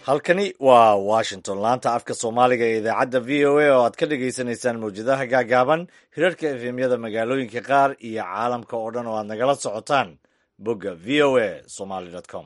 halkani waa washington laanta afka soomaaliga ee idaacadda v o a oo aad ka dhagaysanaysaan mawjadaha gaagaaban hirarka efemyada magaalooyinka qaar iyo caalamka oo dhan oo aad nagala socotaan bogga v o a somaly com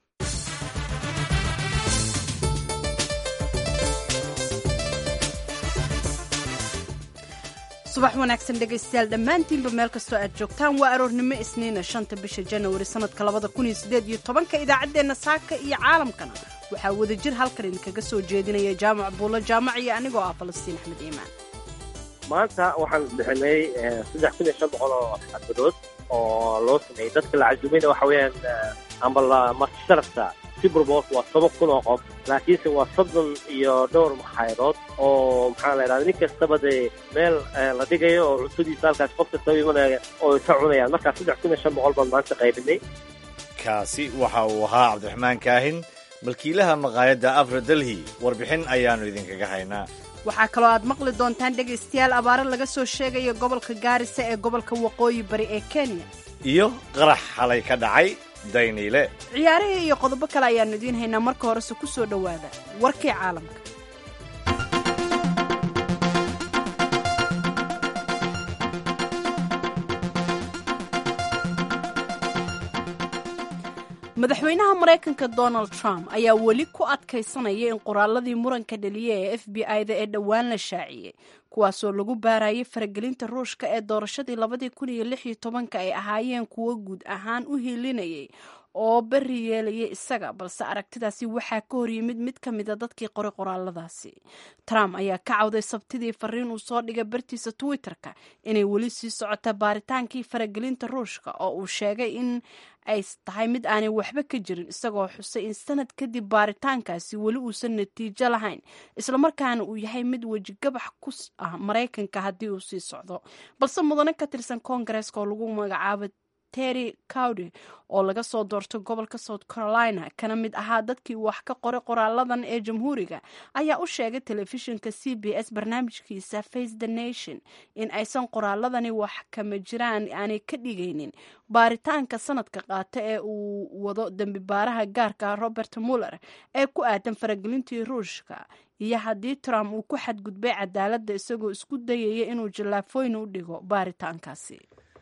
subax wanaagsan dhegaystayaal dhammaantiinba meel kastoo aad joogtaan waa aroornimo isniina shanta bisha janawari sannadka labada kun iyo siddeed iyo tobanka idaacaddeenna saaka iyo caalamkana waxaa wadajir halkan idinkaga soo jeedinaya jaamac buulo jaamac iyo anigoo ah falastiin axmed iimaan maanta waxaan bixinay saddex kun iyo shan boqol oo xadbadood oo loo sameeyey dadka la casuumayna waxa weeyaan amba la marti sharafta superbolt waa toban kun oo qof laakiinse waa soddon iyo dhowr maxaayadood oo maxaa la idhahda nin kastaba dee meel la dhigayo oo cuntadiisa halkaas qof kastaba imanaya oo ka cunayaan markaa saddex kun iyo shan boqol baan maanta qaybinay kaasi waxa uu ahaa cabdiraxmaan kaahin malkiilaha maqaayadda afra delhi warbixin ayaannu idinkaga haynaa waxaa kaloo aad maqli doontaan dhegaystayaal abaaro laga soo sheegayo gobolka gaarisa ee gobolka waqooyi bari ee kenya iyo qarax xalay ka dhacay dayniile ciyaarihii iyo qodobo kale ayaannu idiin haynaa marka horese ku soo dhowaada warkii caalamka madaxweynaha maraykanka donald trump ayaa weli ku adkaysanaya in qoraaladii muranka dhaliya ee f b i-da ee dhowaan la shaaciyey kuwaasoo lagu baarayay faragelinta ruushka ee doorashadii labadii kun iyo lix iyo tobanka ay ahaayeen kuwo guud ahaan u hiilinayay oo beri yeelayay isaga balse aragtidaasi waxaa ka horyimid mid ka mida dadkii qoray qoraaladaasi trump ayaa ka cawday sabtidii fariin uu soo dhigay bartiisa twitter-ka inay weli sii socota baaritaankii faragelinta ruushka oo uu sheegay in ay tahay mid aanay waxba ka jirin isagoo xusay in sanad kadib baaritaankaasi weli uusan natiijo lahayn islamarkaana uu yahay mid wejigabax ku ah maraykanka haddii uu sii socdo balse mudane ka tirsan koongareeska oo lagu magacaabo terry cowdy oo laga soo doortay gobolka south carolina kana mid ahaa dadkii wax ka qoray qoraaladan ee jamhuuriga ayaa u sheegay telefishinka c b s barnaamijkiisa face the nation in aysan qoraaladani wax kama jiraan aanay ka dhigaynin baaritaanka sanadka qaata ee uu wado dembi baaraha gaarka robert muller ee ku aadan faragelintii ruushka iyo haddii trump uu ku xadgudbay cadaaladda isagoo isku dayaya inuu jallaafooyn u dhigo baaritaankaasi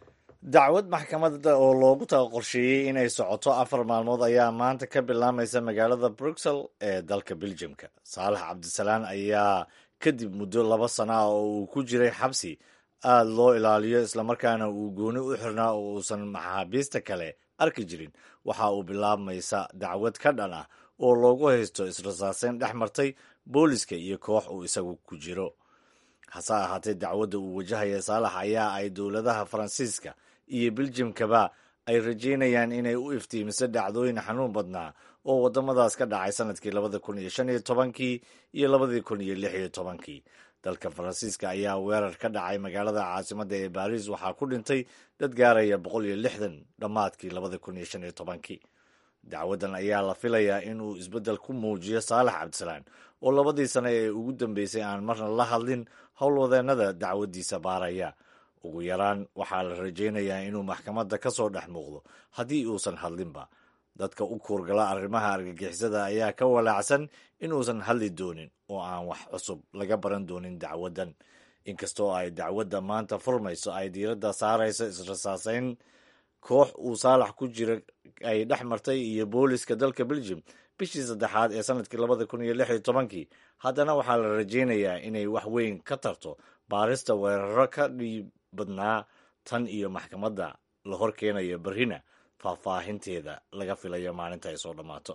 dacwad maxkamadda oo loogu taga qorsheeyey inay socoto afar maalmood ayaa maanta ka bilaamaysa magaalada bruxel ee dalka beljamka saalax cabdisalaan ayaa kadib muddo laba sana ah oo uu ku jiray xabsi aada loo ilaaliyo islamarkaana uu gooni u xirnaa oo uusan maxaabiista kale arki jirin waxa uu bilaabmaysa dacwad ka dhan ah oo loogu haysto israsaaseyn dhex martay booliska iyo koox uu isagu ku jiro hase ahaatee dacwadda uu wajahaya saalax ayaa ay dowladaha faransiiska iyo beljamkaba ay rajeynayaan inay u iftiimiso dhacdooyin xanuun badnaa oo waddamadaas ka dhacay sanadkii labada kun iyo shan iyo tobankii iyo labadii kun iyo lix iyo tobankii dalka faransiiska ayaa weerar ka dhacay magaalada caasimadda ee baariis waxaa ku dhintay dad gaaraya boqol iyo lixdan dhammaadkii labada kun iyo shan iyo tobankii dacwaddan ayaa la filayaa inuu isbeddel ku muujiyo saalax cabdisalaan oo labadii sane ee ugu dambeysay aan marna la hadlin howlwadeennada dacwaddiisa baaraya ugu yaraan waxaa la rajaynayaa inuu maxkamadda ka soo dhex muuqdo haddii uusan hadlinba dadka u kuurgala arrimaha argagixisada ayaa ka walaacsan inuusan hadli doonin oo aan wax cusub laga baran doonin dacwaddan inkastoo ay dacwadda maanta furmayso ay diiradda saarayso israsaaseyn koox uu saalax ku jira ay dhex martay iyo booliska dalka beljum bishii saddexaad ee sanadkii labada kun iyo lix iyo tobankii haddana waxaa la rajaynayaa inay wax weyn ka tarto baarista weeraro ka dhiib badnaa tan iyo maxkamadda la hor keenayo berrina faahfaahinteeda laga filayo maalinta ay soo dhammaato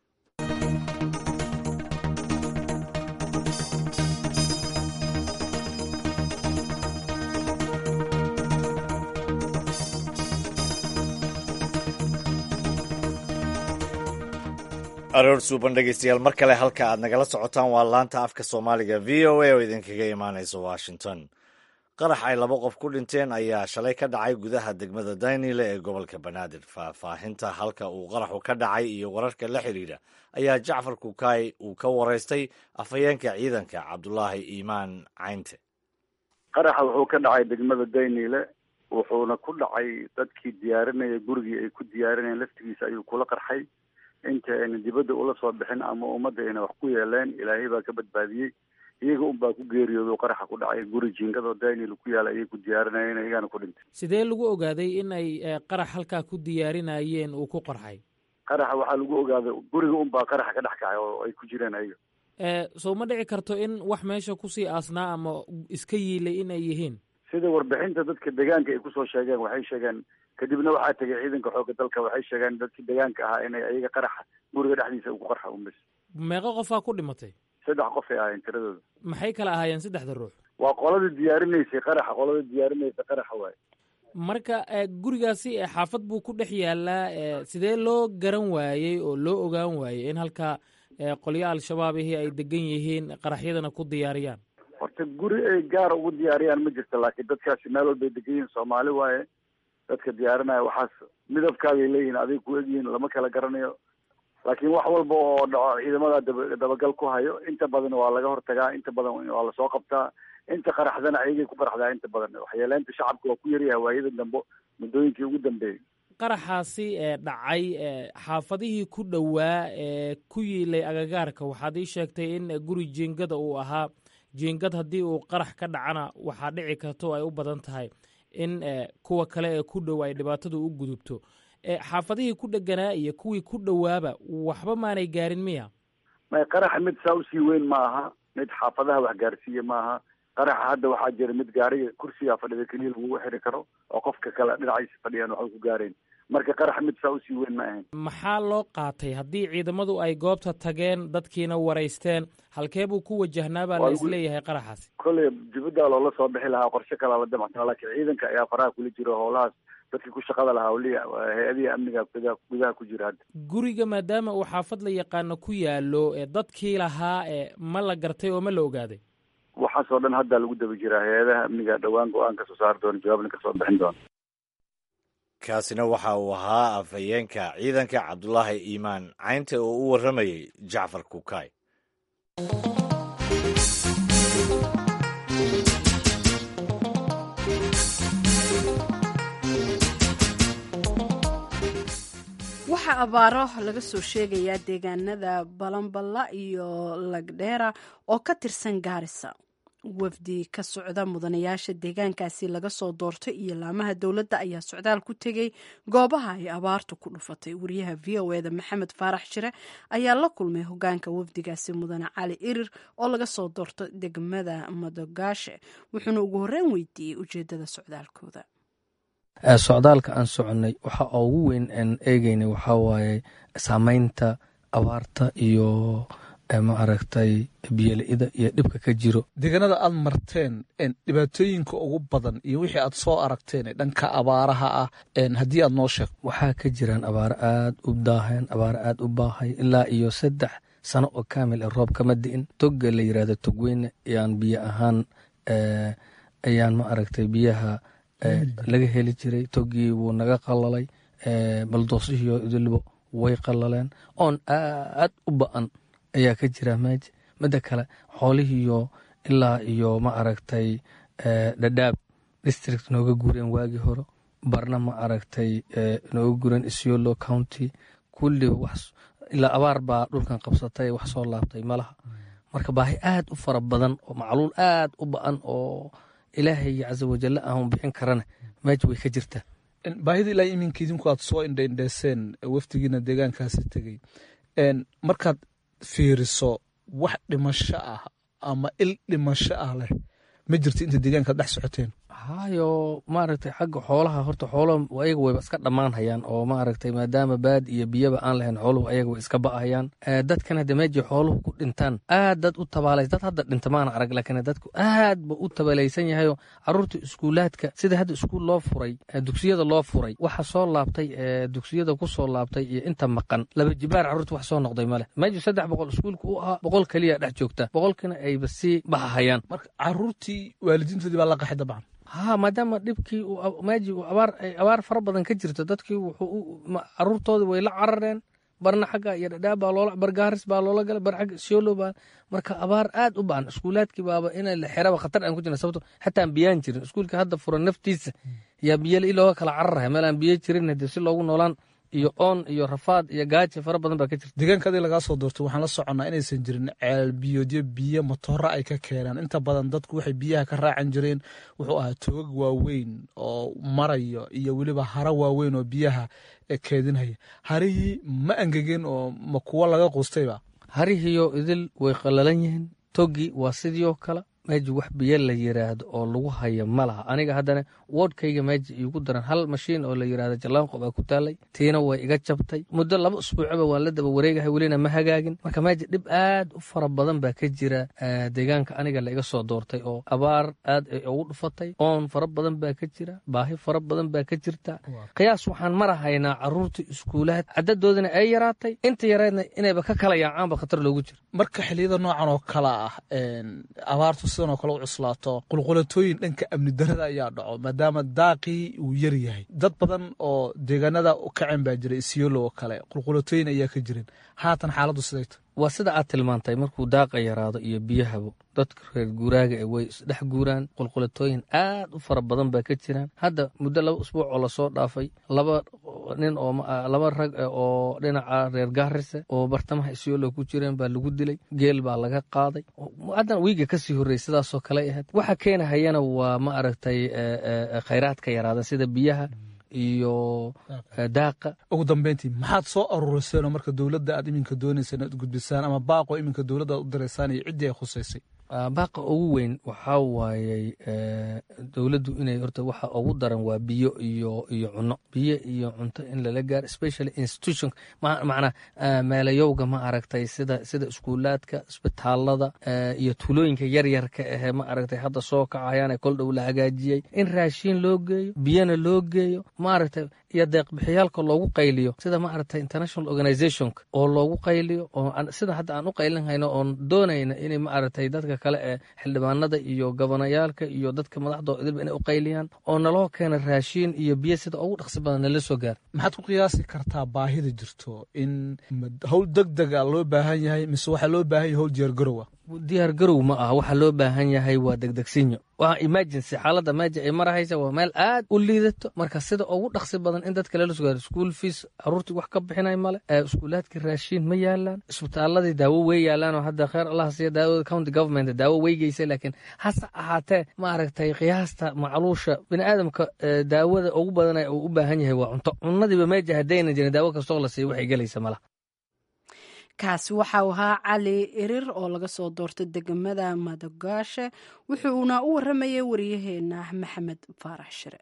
aroor suuban dhegeystayaal mar kale halka aad nagala socotaan waa laanta afka soomaaliga v o a oo idinkaga imaanaysa washington qarax ay laba qof ku dhinteen ayaa shalay ka dhacay gudaha degmada daynile ee gobolka banaadir faahfaahinta halka uu qaraxu ka dhacay iyo wararka la xidhiidha ayaa jacfar kukaay uu ka waraystay afhayeenka ciidanka cabdulaahi iimaan caynte qaraxa wuxuu ka dhacay degmada daynile wuxuuna ku dhacay dadkii diyaarinaya gurigii ay ku diyaarinayeen laftigiisa ayuu kula qarxay inta ayna dibadda ula soo bixin ama ummadda ayna wax ku yeeleen ilaahay baa ka badbaadiyey iyaga unbaa ku geeriyoodo qaraxa ku dhacay guri jiingado daniel ku yaala ayay ku diyaarinayeen iyagana ku dhintay sidee lagu ogaaday in ay qarax halkaa ku diyaarinayeen uu ku qarxay qaraxa waxaa lagu ogaaday guriga unbaa qaraxa ka dhex kacay oo ay ku jireen ayaga soo ma dhici karto in wax meesha kusii aasnaa ama iska yiilay in ay yihiin sida warbixinta dadka deegaanka ay kusoo sheegeen waxay sheegeen kadibna waxaa tegay ciidanka xoogga dalka waxay sheegeen dadkii deegaanka ahaa inay ayaga qaraxa guriga dhexdiisa ku qarxa unbas meeqo qofaa ku dhimatay saddex qof ay ahaayeen tiradooda maxay kala ahaayeen saddexda ruux waa qoladii diyaarinaysay qaraxa qoladii diyaarinaysay qaraxa waaye marka gurigaasi xaafad buu ku dhex yaalaa sidee loo garan waayey oo loo ogaan waayey in halkaa qolyo al-shabaabihii ay degan yihiin qaraxyadana ku diyaariyaan horta guri ay gaar ugu diyaariyaan ma jirto laakiin dadkaasi meel walbay degan yihiin soomaali waaye dadka diyaarinaya waxaas midabkaagay leeyihin adig ku egyihiin lama kala garanayo laakiin wax walba oo dhaco ciidamada daba dabagal ku hayo inta badan waa laga hortagaa inta badan waa lasoo qabtaa inta qaraxdana ayagay ku qaraxdaa inta badan waxyeeleynta shacabka waa ku yaryahay waayada dambe muddooyinkii ugu dambeeyey qaraxaasi ee dhacay xaafadihii ku dhowaa ee ku yiilay agagaarka waxaad ii sheegtay in guri jiingada uu ahaa jiingad haddii uu qarax ka dhacana waxaa dhici karto ay u badan tahay in kuwa kale ee ku dhow ay dhibaatadu u gudubto xaafadihii ku dheganaa iyo kuwii ku dhowaaba waxba maanay gaarin miya may qaraxa mid saa usii weyn ma aha mid xaafadaha wax gaarsiiya ma aha qaraxa hadda waxaa jira mid gaariga kursigaa fadhida keliya lagugu xiri karo oo qofka kale dhinaciisa fadhiyaan waxba ku gaareen marka qarax mid saa usii weyn ma ahayn maxaa loo qaatay haddii ciidamadu ay goobta tageen dadkiina waraysteen halkee buu ku wajahnaa baa la isleeyahay qaraxaasi kolley dibaddaa loola soo bixi lahaa qorshe kalaa la damacsanaa laakiin ciidanka ayaa faraha kula jiro howlahaas dadkii ku shaqada lahaa waliya hay-adihi amniga gudaha gudaha ku jira hadda guriga maadaama uu xaafad la yaqaano ku yaalo dadkii lahaa ma la gartay oo ma la ogaaday waxaasoo dhan hadda lagu daba jiraa hay-adaha amniga dhowaan go-aan ka soo saari doona jawaabna ka soo bixin doona kaasina waxa uu ahaa afhayeenka ciidanka cabdulaahi iimaan caynta oo u warramayay jacfar kukaay waxaa abaaro laga soo sheegayaa deegaanada balanballa iyo lagdheera oo ka tirsan gaarisa wafdi ka socda mudanayaasha deegaankaasi laga soo doortay iyo laamaha dowladda ayaa socdaal ku tegey goobaha ay abaartu ku dhufatay wariyaha v o eda maxamed faarax shire ayaa la kulmay hogaanka wafdigaasi mudane cali irir oo laga soo doorto degmada madogaashe wuxuuna ugu horreyn weydiiyey ujeedada socdaalkooda socdaalka aan soconnay waxa ugu weyn aan eegeynay waxaa waaye saameynta abaarta iyo ma aragtay biyola'ida iyo dhibka ka jiro deegaanada aad marteen dhibaatooyinka ugu badan iyo wixii aad soo aragteen dhanka abaaraha ah haddii aad noo sheegto waxaa ka jiraan abaaro aad u daahan abaaro aad u baahay ilaa iyo saddex sano oo kaamil ee roob kama di'in togga la yirahdo togweyne ayaan biyo ahaan ayaan ma aragtay biyaha laga heli jiray toggii wuu naga qalalay baldoosihiio idilbo way qalaleen oon aad u ba'an ayaa ka jira meeja midda kale xoolihiiyo ilaa iyo ma aragtay dhadhaab district nooga guureen waagii hore barna ma aragtay nooga guureen isiolo county kulli wax ilaa abaar baa dhulkan qabsatay wax soo laabtay malaha marka baahi aad u fara badan oo macluul aad u ba'an oo ilaahay casa wajalla aan bixin karana meeja way ka jirtaa baahida ilaa iminka idinku aad soo indhaindheeseen wafdigiina deegaankaasi tegey markaad fiiriso wax dhimasho ah ama il dhimasho ah leh ma jirto inta deegaankaad dhex socoteen hayo maaragtay xagga xoolaha horta xoolo ayaga wayba iska dhammaan hayaan oo maaragtay maadaama baad iyo biyaba aan lahayn xooluhu ayaga way iska ba'ahayaan dadkan hadda meejii xooluhu ku dhintaan aad dad u tabaalays dad hadda dhinta maana arag laakiin dadku aad ba u tabalaysan yahayoo caruurta iskuulaadka sida hadda iskuul loo furay dugsiyada loo furay waxa soo laabtay dugsiyada ku soo laabtay iyo inta maqan laba jibaar carruurta wax soo noqday male meeji saddex boqol iskuulka u ahaa boqol keliya dhex joogta boqolkina ayba sii baxahayaan marka caruurtii waalidiintoodii baa la qaxay dabcan ha maadaama dhibkii meeji abaar fara badan ka jirto dadkii caruurtoodii way la carareen barna xagga iyo dhadhaab baa loola bargaaris baa loola galay bar xagga siolo baa marka abaar aad u bacan iskuulaadkii baaba in la xeraba khatar aan ku jirna sababto xataa aan biyaan jirin iskuulka hadda furan naftiisa yaa biyala i looga kala cararaya meel aan biyo jirin hadii si loogu noolaan iyo oon iyo rafaad iyo gaaji fara badan baa ka jirta deegaanka adii lagaa soo doortay waxaan la soconnaa inaysan jirin ceel biyoodyo biyo matoora ay ka keenaan inta badan dadku waxay biyaha ka raacan jireen wuxuu ahaa toogag waaweyn oo marayo iyo weliba hara waaweyn oo biyaha keedinhaya harihii ma angegeen oo ma kuwo laga quustayba harihiyo idil way qallalan yihiin togi waa sidii oo kale meeji wax biyo la yiraahdo oo lagu hayo ma laha aniga haddana woodhkayga meeji iigu daran hal mashiin oo la yirahdo jallaanqo baa ku taalay tiina way iga jabtay muddo laba usbuucba waan la daba wareegahay welina ma hagaagin marka meeji dhib aad u fara badan baa ka jira deegaanka aniga la iga soo doortay oo abaar aad ay ugu dhufatay oon fara badan baa ka jira baahi fara badan baa ka jirta qiyaas waxaan marahaynaa caruurta iskuulaad cadadoodina ay yaraatay inta yareedna inayba ka kala yaacaanba khatar loogu jiro marka xiliyada noocan oo kale ah abaartu sidan oo kale u cuslaato qulqulatooyin dhanka amni darada ayaa dhaco maadaama daaqii uu yar yahay dad badan oo deegaanada u kacen baa jira isyolo oo kale qulqulatooyin ayaa ka jirin haatan xaaladdu siday tahay waa sida aad tilmaantay markuu daaqa yaraado iyo biyahabo dadka reer guuraaga e way isdhex guuraan qulqulatooyin aad u fara badan baa ka jiraan hadda muddo laba usbuuc oo lasoo dhaafay laba nin oo laba rag oo dhinaca reer gaarise oo bartamaha isyolo ku jireen baa lagu dilay geel baa laga qaaday haddana wiiga kasii horrey sidaasoo kale ahayd waxa keenahayana waa ma aragtay khayraadka yaraada sida biyaha iyo daaqa ugu dambeyntii maxaad soo aruuriseen oo marka dowladda aad iminka doonaysaan inaad gudbisaan ama baaqoo iminka dowladda aad u diraysaan iyo ciddii ay khusaysay baaqa ugu weyn waxaa waayey dowladdu inay horta waxa ugu daran waa biyo iyo iyo cunno biyo iyo cunto in lala gaaro especially institution macnaa meelayowga ma aragtay sida sida iskuulaadka isbitaalada iyo tuulooyinka yaryarka ahee ma aragtay hadda soo kacayaane kol dhow la hagaajiyey in raashiin loo geeyo biyana loo geeyo ma aragtay iyo deeqbixiyaalka loogu qayliyo sida ma aragtay international organizationka oo loogu qayliyo oo sida hadda aan u qaylin hayno oon doonayna inay ma aragtay dadka kale ee xildhibaanada iyo gabanayaalka iyo dadka madaxdoo idilba inay u qayliyaan oo naloo keena raashiin iyo biyo sida ugu dhaqsi badan nala soo gaar maxaad ku qiyaasi kartaa baahida jirto in howl deg dega loo baahan yahay mise waxaa loo baahan yahay howl diyaargarowa diyaar garow ma aha waxaa loo baahan yahay waa degdegsinyo waa emergency xaaladda meeja ay marahaysa waa meel aad u liidato marka sida ugu dhaqsi badan in dadka lala sugaaro school fees caruurtii wax ka bixinay male iskuulaadkii raashiin ma yaalaan isbitaaladii daawo wey yaalaan oo hadda kheer allah siiya daawada county government daawo weygeysa laakiin hase ahaatee ma aragtay qiyaasta macluusha bini aadamka daawada ugu badan uu u baahan yahay waa cunto cunadiiba meeja haddayna jirin daawo kastoo la siiya waxay gelaysa malaha kaasi waxau ahaa cali irir oo laga soo doortay degmada madogaashe wuxuuna u waramayay wariyaheena maxamed faarax shire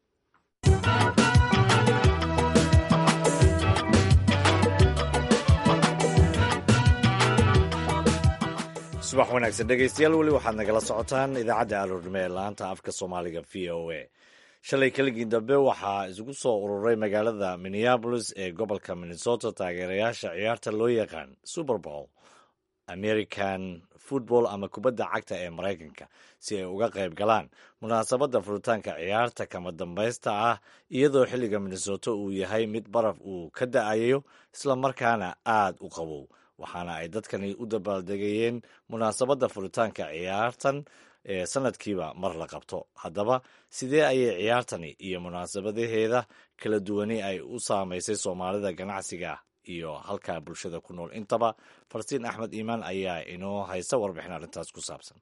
subax wanaagsan dhegeystayaal weli waxaad nagala socotaan idaacadda aroornimo ee laanta afka soomaaliga v o a shalay keligii dambe waxaa isugu soo ururay magaalada minneabolis ee gobolka minnesota taageerayaasha ciyaarta loo yaqaan super bowl american football ama kubadda cagta ee maraykanka si ay uga qayb galaan munaasabadda furitaanka ciyaarta kama dambaysta ah iyadoo xilliga minnesota uu yahay mid baraf uu ka da-ayo islamarkaana aad u qabow waxaana ay dadkani u dabaaldegayeen munaasabadda furitaanka ciyaartan ee sanadkiiba mar la qabto haddaba sidee ayay ciyaartani iyo munaasabadaheeda kala duwani ay u saamaysay soomaalida ganacsiga iyo halkaa bulshada ku nool intaba farstiin axmed iimaan ayaa inoo haysta warbixin arrintaas ku saabsan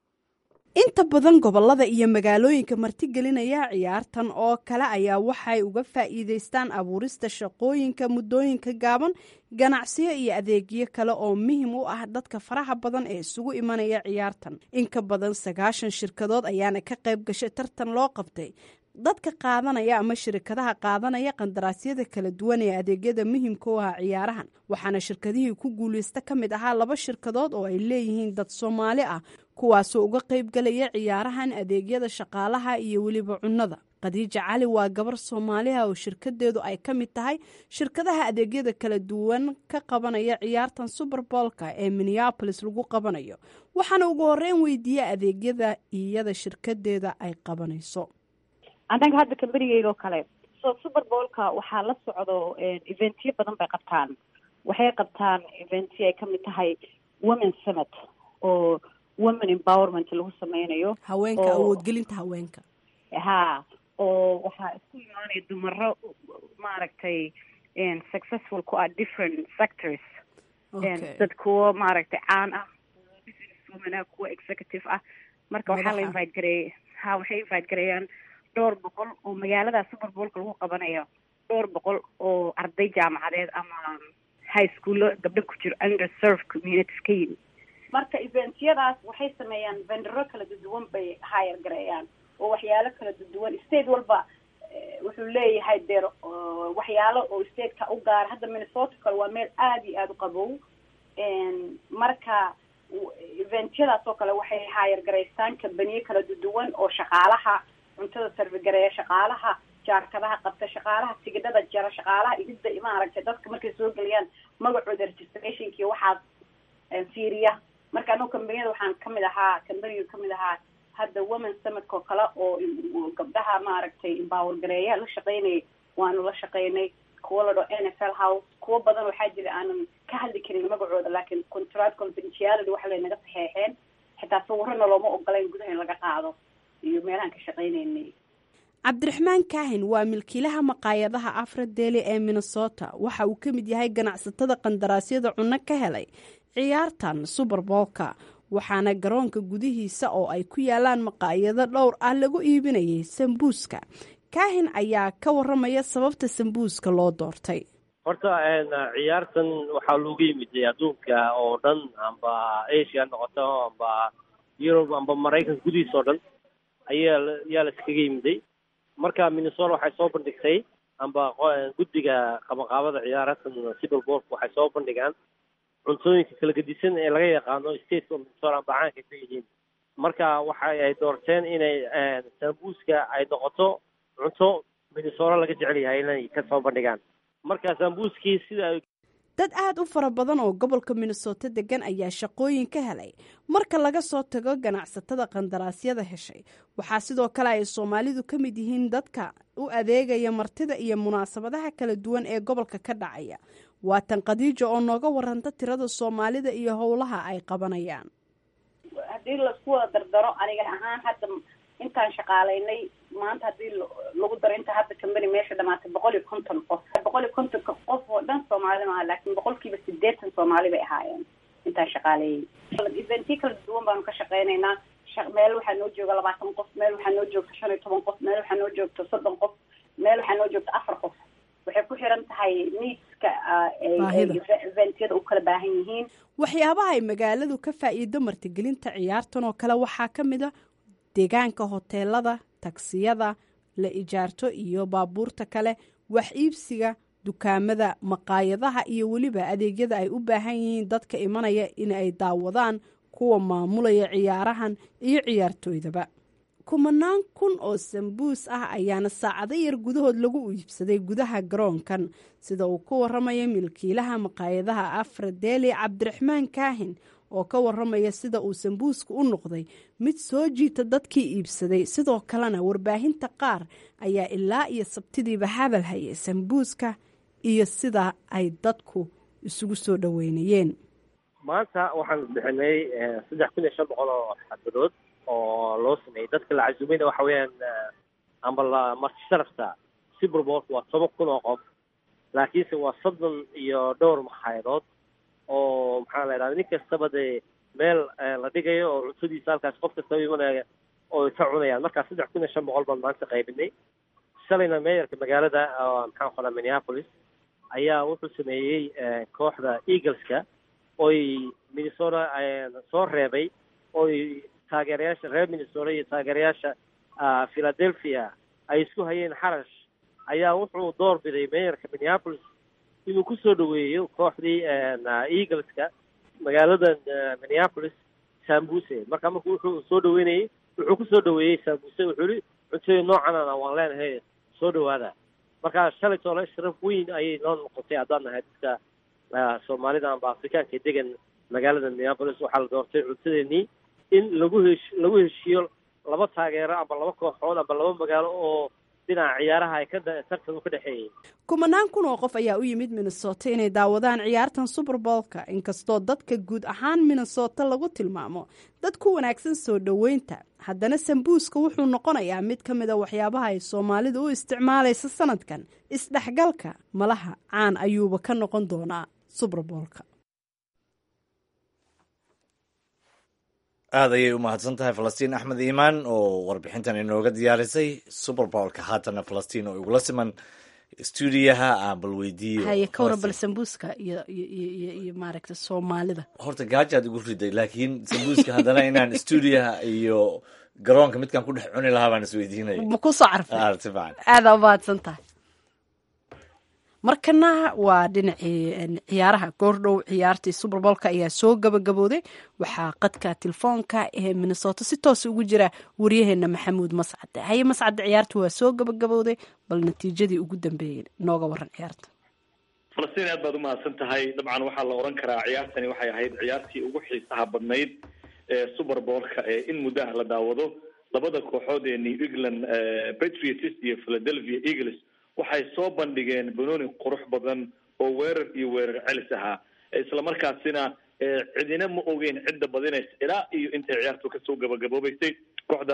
inta badan gobolada iyo magaalooyinka martigelinaya ciyaartan oo kale ayaa waxay uga faa'iidaystaan abuurista shaqooyinka muddooyinka gaaban ganacsiyo iyo adeegyo kale oo muhim u ah dadka faraha badan ee isugu imanaya ciyaartan in ka badan sagaashan shirkadood ayaana ka qayb gashay tartan loo qabtay dadka qaadanaya ama shirkadaha qaadanaya qandaraasyada kala duwan ee adeegyada muhimka u ah ciyaarahan waxaana shirkadihii ku guuleysta ka mid ahaa laba shirkadood oo ay leeyihiin dad soomaali ah kuwaasoo uga qaybgalaya ciyaarahan adeegyada shaqaalaha iyo weliba cunnada khadiija cali waa gabar soomaaliha oo shirkadeedu ay ka mid tahay shirkadaha adeegyada kala duwan ka qabanaya ciyaartan suberboolka ee minneabolis lagu qabanayo waxaana ugu horeyn weydiiya adeegyada iyada shirkadeeda ay qabanayso annaga hadda kambanigeyga oo kale so superboolka waxaa la socdo eventyo badan bay qabtaan waxay qabtaan eventyo ay kamid tahay women summit oo women empowerment lagu sameynayo haweenka awoodgelinta haweenka ha oo waxaa isku imaanaya dumaro maaragtay successful ku ah different sectors Okay. dad kuwo maaragtay caan ah businesswoman kuwa executive ah marka waxaa la Madaxa. invite gareeyay ha waxay invite gareeyaan dhowr boqol oo magaalada super bowlka lagu qabanayo dhowr boqol oo arday jaamacadeed ama high schoolo gabdho ku jiro underserved communities ka yimid marka eventyadaas waxay sameeyaan vendero kala duwan bay hire gareeyaan oo waxyaalo kala duwan state walba eh, wuxuu leeyahay deer oo waxyaalo oo stateka u gaara hadda minnesota kale waa meel aada iyo aada u qabow En, marka w- eventyadaas oo kale waxay hire gareystaan kambaniyo kala duwan oo shaqaalaha cuntada sarfigareeya shaqaalaha jaarkadaha qabta shaqaalaha tigidhada jara shaqaalaha idida maaragtay dadka markay soo geliyaan magacooda registrationki waxaas eh, fiiriya marka anagu kambaniyada waxaan kamid ahaa kambaniga kamid ahaa hadda women summitka oo kale oo oo gabdhaha maaragtay empower gareeya la shaqeynayay waanu la shaqeynay kuwa la dhao n f l house kuwo badan waxaa jira aanan ka hadli karin magacooda laakiin contract confidentiality waxa laynaga saxeexeen xitaa sawirana looma ogolayn gudaha in laga qaado iyo meelahan ka shaqeynaynay cabdiraxmaan kaahin waa milkiilaha maqaayadaha afradeeli ee minnesota waxa uu ka mid yahay ganacsatada qandaraasyada cunno ka helay ciyaartan suberboolka waxaana garoonka gudihiisa oo ay ku yaalaan maqaayado dhowr ah lagu iibinayay sambuuska kaahin ayaa ka waramaya sababta sambuuska loo doortay horta een, ciyaartan waxaa looga yimid adduunka oo dhan amba asia ha noqoto amba yurub amba maraykanka gudihiisa oo dhan ayaa la- ayaa la iskaga yimiday marka minnesota waxay soo bandhigtay amba qo- guddiga qabanqaabada ciyaaratan civil boolka waxay soo bandhigaan cuntooyinka kala gedisan ee laga yaqaano stateka minnesota amba caanka ka yihiin marka waxay ay doorteen inay een, sambuuska ay noqoto cunto minnesota laga jecel yahay inay ka soo bandhigaan marka sambuuskii sida ay dad aada u fara badan oo gobolka minnesota degan ayaa shaqooyin ka helay marka laga soo tago ganacsatada qandaraasyada heshay waxaa sidoo kale ay soomaalidu ka mid yihiin dadka u adeegaya martida iyo munaasabadaha kala duwan ee gobolka ka dhacaya waa tan khadiijo oo nooga waranta tirada soomaalida iyo howlaha ay qabanayaan haddii laisku wada dardaro aniga ahaan hadda intaan shaqaalaynay maanta haddii la- lagu daro inta hadda kambani meesha dhamaatay boqol iyo konton qof boqol iyo kontonka qof oo dhan soomaali maaha laakiin boqolkiiba sideetan soomaali bay ahaayeen intaan shaqaaleeyey eventyo kala duwan baanu ka shaqeynaynaa Shaq- meel waxaa noo jooga labaatan qof meel waxaa noo joogta shan iyo toban qof meel waxaa noo joogta soddon qof meel waxaa noo joogta afar qof waxay ku xiran tahay needska ah, ay- ay Baahida. eventyada u kala baahan yihiin waxyaabaha ay magaaladu ka faa'iido martigelinta ciyaartan oo kale waxaa ka mid a deegaanka hoteelada tagsiyada la ijaarto iyo baabuurta kale wax iibsiga dukaamada maqaayadaha iyo weliba adeegyada ay u baahan yihiin dadka imanaya in ay daawadaan kuwa maamulaya ciyaarahan iyo ciyaartooydaba kumanaan kun oo sambuus ah ayaana saacado yar gudahood lagu iibsaday gudaha garoonkan sida uu ku waramaya milkiilaha maqaayadaha afradeeli cabdiraxmaan kaahin oo ka waramaya sida uu sambuuska u noqday mid soo jiita dadkii iibsaday sidoo kalena warbaahinta qaar ayaa ilaa iyo sabtidiiba hadal hayay sambuuska iyo sida ay dadku isugu soo dhoweynayeen maanta waxaan bixinay eh, saddex kun iyo shan boqol oo xabadood oo loo sameeyey dadka la casuumayna waxa weeyaan eh, amba la marti sharafta super bowlka waa toban kun oo qof laakiinse waa soddon iyo dhowr makhayadood oo maxaa la idhahda nin kastaba dee meel eh, la dhigayo oo cuntadiisa halkaas qof kastaba imanaya oo ay ka cunayaan markaa saddex kun iyo shan boqol baan maanta qaybinay shalayna meeyarka magaalada oo maxaan qoraa minneapolis ayaa wuxuu sameeyey eh, kooxda eagleska oy minnesota eh, soo reebay oy taageerayaasha reer minnesota iyo taageerayaasha ah, philadelphia ay isku hayeen xarash ayaa wuxuu door biday meeyarka minneapolis inuu ku soo dhaweeyo kooxdii ah, eagleska magaaladan ah, minneapolis sambuse marka marku wuxuu soo dhaweynayey wuxuu ku soo dhaweeyey sambuse wuxuu yihi cuntooyin noocanana waan leenahay soo dhawaada marka shalay toole sharaf weyn ayay noo noqotay haddaan nahay dadka ah, soomaalida amba afrikaanka ee degan magaalada minneapolis waxaa la doortay cuntadeenii in lagu hesh lagu heshiiyo laba taageero amba laba kooxood amba laba magaalo oo dhinaca ciyaaraha ay ka tartan u ka dhexeeyey kumanaan kun oo qof ayaa u yimid minnesota inay daawadaan ciyaartan suberbolka inkastoo dadka guud ahaan minnesota lagu tilmaamo dad ku wanaagsan soo dhoweynta haddana sambuuska wuxuu noqonayaa mid ka mida waxyaabaha ay soomaalidu u isticmaalaysa sanadkan isdhexgalka malaha caan ayuuba ka noqon doonaa suberbolka aad ayay u mahadsan tahay falastiin axmed iimaan oo warbixintan inooga diyaarisay suberbolka haatana falastiin oo igula siman stuudiyaha aan bal weydiiyo haye ka waran bal sambuuska iyo iyo iyo maaragta soomaalida horta gaajaad igu riday laakiin sambuuska haddana inaan stuudiyaha iyo garoonka midkaan ku dhex cuni lahaa baan isweydiinaya ma kusoo carfay aad si fiican aadaa umahadsan tahay markana waa dhinacii ciyaaraha goordhow ciyaartii suberbolka ayaa soo gabagabooday waxaa qadka telefoonka ee minnesota si toos ugu jira waryaheena maxamuud mascade haye mascade ciyaarta waa soo gabagabooday bal natiijadii ugu dambeeyey nooga waran ciyaarta falastiin aad baad umahadsan tahay dabcan waxaa la oran karaa ciyaartani waxay ahayd ciyaartii ugu xiisaha badnayd ee suberbolka ee in muddo ah la daawado labada kooxood ee new england patriots iyo philadelphia eagles waxay soo bandhigeen banooni qurux badan oo weerar iyo weerar celis ahaa islamarkaasina cidina ma ogeyn cidda badinaysa ilaa iyo intay ciyaartu kasoo gabagaboobeysay kooxda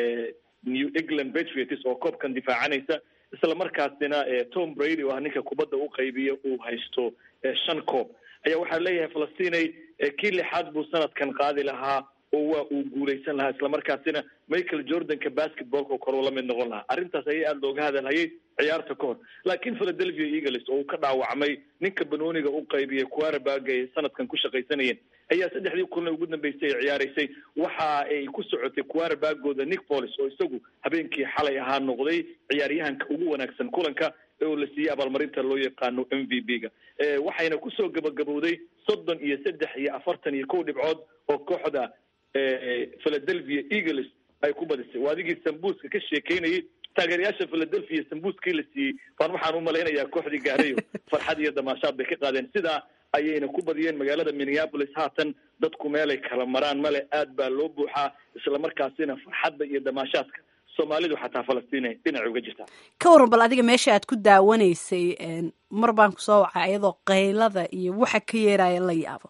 new england patriots oo koobkan difaacanaysa islamarkaasina tom brady oo ah ninka kubadda u qaybiya uu haysto shan koob ayaa waxaa leeyahay falastinay kii lixaad buu sanadkan qaadi lahaa oo waa uu guuleysan lahaa islamarkaasina michael jordanka basketballka oo kale uu la mid noqon lahaa arrintaas ayaa aada looga hadalhayay ciyaarta ka hor laakiin philadelphia eagles oo uu ka dhaawacmay ninka banooniga u qaybiyay quarterback ay sanadkan ku shaqaysanayeen ayaa saddexdii kulna ugu dambeysay ay ciyaaraysay waxa ay ku socotay quarterbackooda nick polis oo isagu habeenkii xalay ahaa noqday ciyaaryahanka ugu wanaagsan kulanka oo la siiyey abaalmarinta loo yaqaano m v b ga waxayna kusoo gabagabowday soddon iyo saddex iyo afartan iyo kow dhibcood oo kooxda philadelphia eagles ay ku badisay waa adigii sambuuska ka sheekeynayay taageerayaasha philadelphia sambuuskii la siiyey baan waxaan umalaynayaa kooxdii gaarayo farxad iyo damaashaad bay ka qaadeen sidaa ayayna ku badiyeen magaalada minneapolis haatan dadku meelay kala maraan male aad baa loo buuxaa islamarkaasina farxadda iyo damaashaadka soomaalidu xataa falastiin dhinac uga jirtaa ka waran bal adiga meesha aad ku daawanaysay mar baan kusoo wacay iyadoo qaylada iyo waxa ka yeeraya la yaabo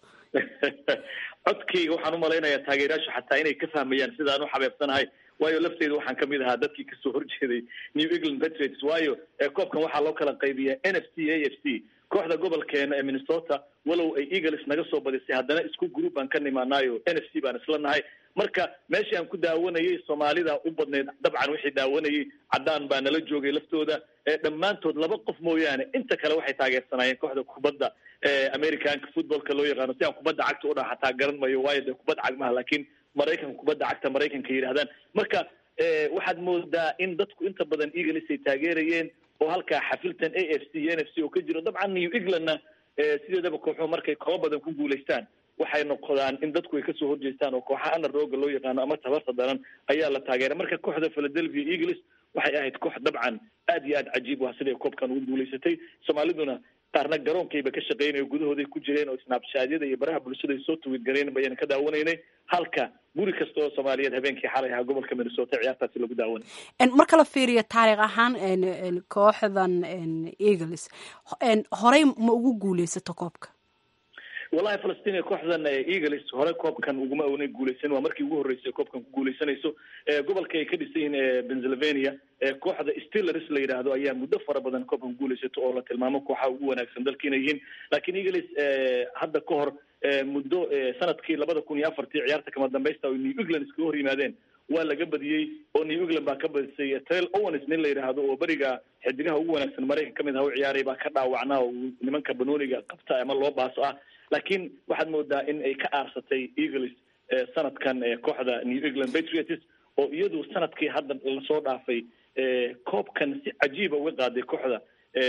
codkayga waxaan umalaynayaa taageerayaashu xataa inay ka fahmayaan sidaan u xabeebsanahay waayo lafteyda waxaan kamid ahaa dadkii kasoo horjeeday new england patriots waayo koobkan waxaa loo kala qaybiyaa n f c a f c kooxda gobolkeena ee minnesota walow ay eagles naga soo badisay haddana isku group baan ka nimaanaayo n f c baan isla nahay marka meeshii aan ku daawanayay soomaalida u badneyd dabcan wixii daawanayay caddaan baa nala joogay laftooda dhammaantood laba qof mooyaane inta kale waxay taageersanaayeen kooxda kubadda americanka footballka loo yaqaano si aan kubadda cagta udhaha xataa garan mayo waayo dee kubadda cag maha laakiin maraykanka kubadda cagta maraykanka yidhahdaan marka waxaad moodaa in dadku inta badan eagles ay taageerayeen oo halkaa xafiltan a f c iyo n f c oo ka jiro dabcan new englandna sideedaba kooxuhu markay koobo badan ku guulaystaan waxay noqdaan in dadku ay kasoo horjeestaan oo kooxa ana rooga loo yaqaano ama tabarta daran ayaa la taageeray marka kooxda philadelphia eagles waxay ahayd koox dabcan aad iyo aad cajiib u ah siday koobkan ugu guulaysatay soomaaliduna qaarna garoonkayba ka shaqeynayo gudahooday ku jireen oo snabshadyada iyo baraha bulshada ay soo tuwid gareen bayaan ka daawanaynay halka guri kasta oo soomaaliyeed habeenkii xalay ahaa gobolka minnesota ciyaartaasi lagu daawanay marka la fiiriyo taariikh ahaan kooxdan eagles horey ma ugu guuleysato koobka wallahi falastiin kooxdan eagles hore koobkan uguma oona guuleysan waa markii ugu horreysay koobkan ku guuleysanayso gobolka ay ka dhisan yihiin pennsylvania kooxda steelers la yidhaahdo ayaa muddo fara badan koobkan ku guuleysato oo la tilmaamo kooxaha ugu wanaagsan dalka inay yihiin laakiin eagles hadda ka hor muddo sanadkii labada kun iyo afartii ciyaarta kama dambaysta oo new england iskaga hor yimaadeen waa laga badiyey oo new england baa ka badisay trail owens nin la yidhaahdo oo beriga xidigaha ugu wanaagsan maraykan kamid aha u ciyaaray baa ka dhaawacnaa oo nimanka banooniga qabta ama loo baaso ah laakiin waxaad moodaa in ay ka aarsatay eagles sanadkan kooxda new england patriots oo iyadu sanadkii hadda lasoo dhaafay koobkan si cajiiba uga qaaday kooxda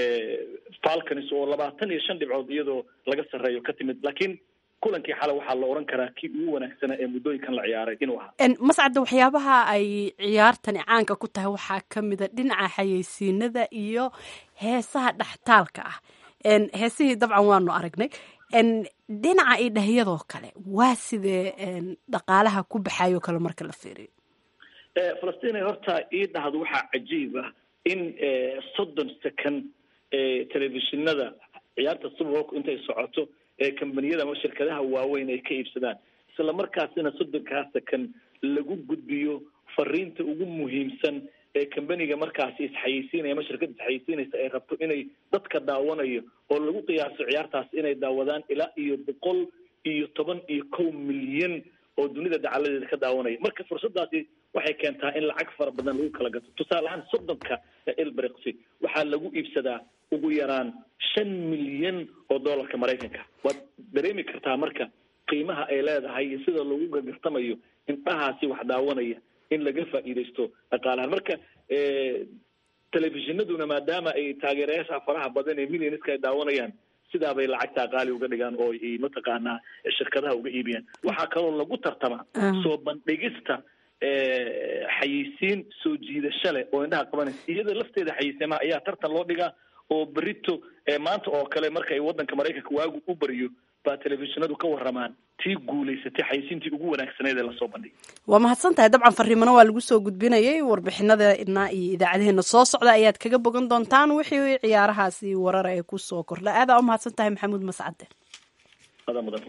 falcons oo labaatan iyo shan dhibcood iyadoo laga sarreeyo ka timid laakiin kulankii xale waxaa la oran karaa kii ugu wanaagsanaa ee muddooyinkan la ciyaaray inuu ahaa mascadda waxyaabaha ay ciyaartani caanka ku tahay waxaa ka mida dhinaca xayeysiinada iyo heesaha dhextaalka ah heesihii dabcan waanu aragnay dhinaca idhahyadoo kale waa sidee dhaqaalaha ku baxayo kale marka la fiiriyo falastiin horta ii dhahdo waxaa cajiib ah in soddon second telefishinada ciyaarta subarbolku intay socoto ee kambaniyada ama shirkadaha waaweyn ay ka iibsadaan isla markaasina soddonkaa second lagu gudbiyo fariinta ugu muhiimsan ee kambaniga markaasi isxayeysiinaya ama shirkada isxayeysiinaysa ay rabto inay dadka daawanayo oo lagu qiyaaso ciyaartaas inay daawadaan ilaa iyo boqol iyo toban iyo kow milyan oo dunida dacaladeeda ka daawanaya marka fursadaasi waxay keentaa in lacag fara badan lagu kala gato tusaale ahaan soddonka elbrexi waxaa lagu iibsadaa ugu yaraan shan milyan oo dollarka maraykanka waad dareemi kartaa marka qiimaha ay leedahay iyo sida lagu gagartamayo indhahaasi wax daawanaya in laga faa'iidaysto dhaqaalahan marka telefishinaduna maadaama ay taageerayaasha faraha badan ee millionska ay daawanayaan sidaa bay lacagtaa qaali uga dhigaan oo ay mataqaanaa shirkadaha uga iibiyaan waxaa kaloo lagu tartamaa soo bandhigista xayeysiin soo jiidasho leh oo indhaha qabanaysa iyada lafteeda xayeysiimaha ayaa tartan loo dhigaa oo berito maanta oo kale marka ay waddanka maraykanka waagu u bariyo baa telefishinadu ka waramaan tii guulaysatay xayeysiintii ugu wanaagsaneed ee lasoo bandhigay waa mahadsan tahay dabcan fariimano waa lagu soo gudbinayay warbixinadana iyo idaacadaheena soo socda ayaad kaga bogan doontaan wixii ciyaarahaasi warara ee ku soo kordha aadaa u mahadsan tahay maxamuud mascade adaa mudan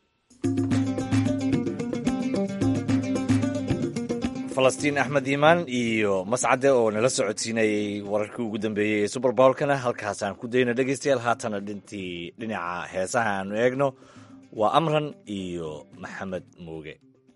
falastiin axmed iimaan iyo mascade oo nala socodsiinayay wararkii ugu dambeeyey ee suber bowlkana halkaasaan ku dayna dhegeystayaal haatana dhintii dhinaca heesaha aanu eegno waa amran iyo maxamed muuge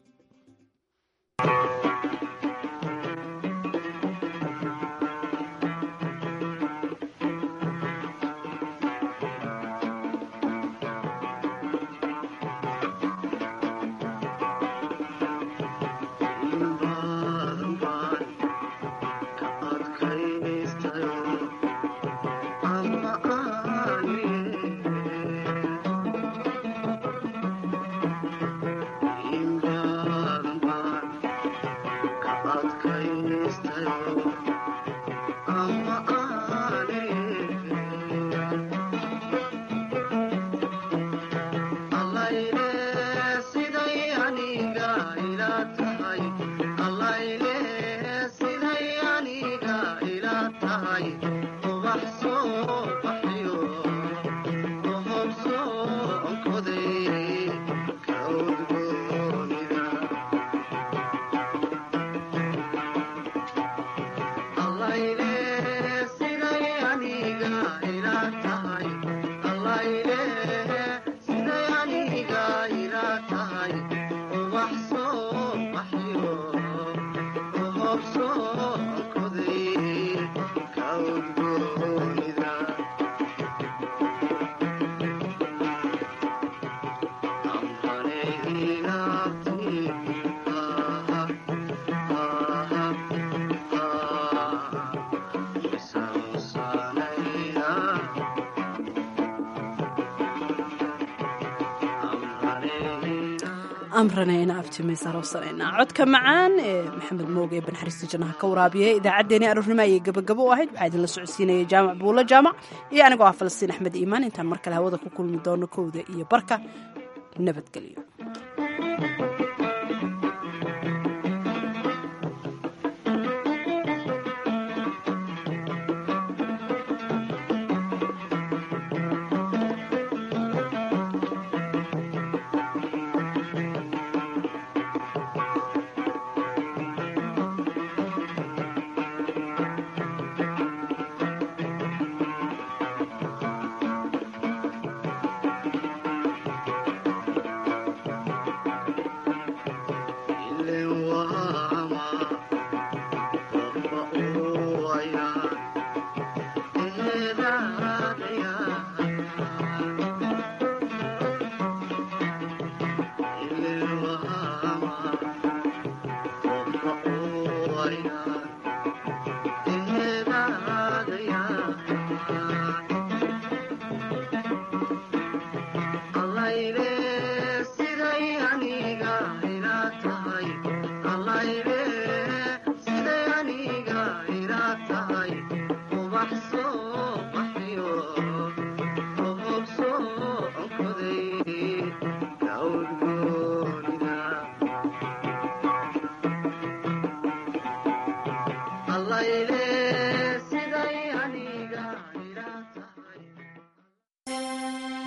amranayna abtimaysarosanayna codka macaan ee maxamed mooge ee banxariista jannaha ka waraabiya idaacaddeenii aroornimo ayay gabagabo u ahayd waxaa idinla socodsiinaya jaamac buulo jaamac iyo anigoo ah falastiin axmed iimaan intaan mar kale hawada ku kulmi doono kowda iyo barka nabadgelyo